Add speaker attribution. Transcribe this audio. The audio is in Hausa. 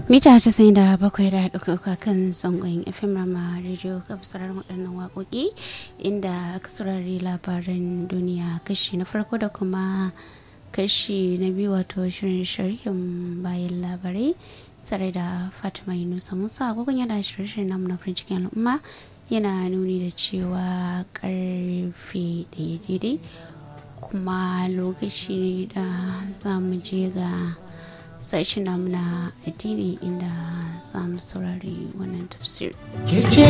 Speaker 1: mita casa'in da bakwai da ɗauka kan sangon fm rama rediyo ga sauraron waɗannan waƙoƙi inda aka saurari labaran duniya kashi na farko da kuma kashi na biyu wato shirin sharhin bayan labarai tare da fatima yunusa musa agogon yana shirye namu na farin cikin al'umma yana nuni da cewa karfe ɗaya daidai kuma lokaci da za mu je ga sashen namu na addini inda za mu saurari wannan tafsir.